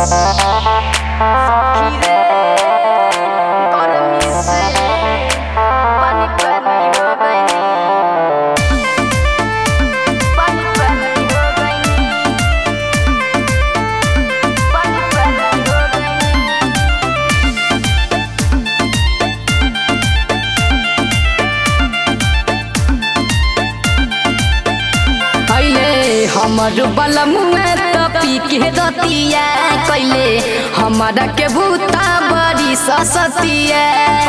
हमर बलमुआ त पी के दतिया कैले हमारा के भूता बड़ी ससतिया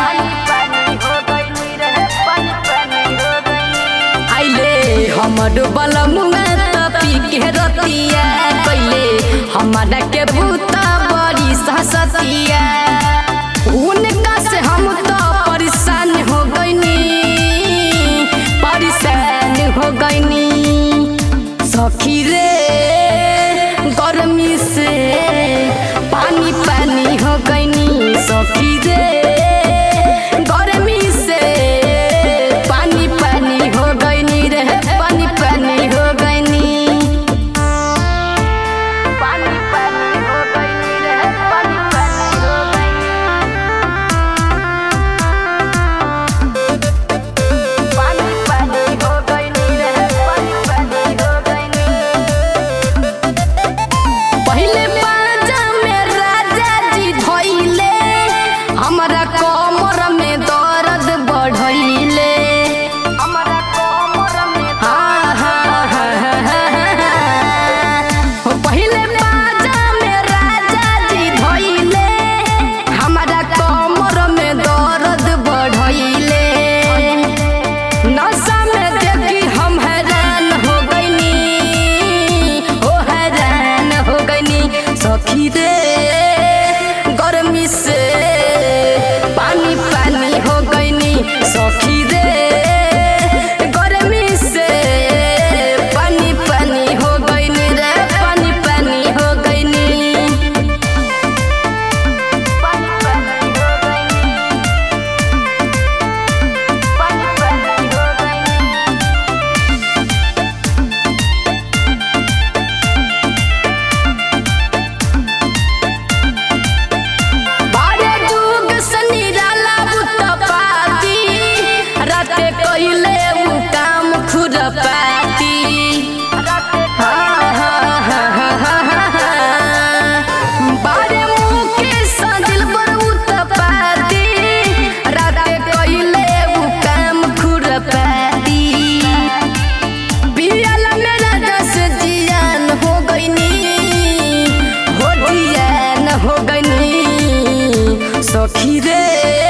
आइले हमर बलमुआ त पी के दतिया कैले हमारा के भूता बड़ी ससतिया उनका से हम तो परेशान हो गईनी परेशान हो गईनी सखी रे गर्मी से पानी पानी हो गईनी सखी रे गर्मी से पानी पानी हो गईनी रे पानी पानी हो गईनी पानी पानी हो गईनी रे पानी पानी हो गईनी पानी पानी हो गईनी रे पानी पानी हो गईनी पहिले बाजा में राजा जी धइले हमरा कमर में दर्द बढ़इले हमरा कमर में हाँ हाँ हाँ हाँ हाँ, हाँ। पहिले बाजा में राजा जी धइले हमरा कमर में दर्द बढ़इले नशा में देखी हम हैरान हो गईनी ओ हैरान हो गईनी सखी रे गर्मी से पानी पानी हो गईनी सखी रे गर्मी से पानी पानी हो गईनी रे पानी पानी हो गईनी पानी पानी हो गईनी पानी पानी हो गईनी बारे जुग सनी डाला बुत पाती राते कइले उ काम खुरपाती हाँ, हाँ, हाँ, हाँ, हाँ, हाँ, हाँ। बारे मुके सदिल पर उत पाती राते कइले उ काम खुरपाती पियल मेरा दस जियान हो गईनी हो जियान हो गईनी सखी रे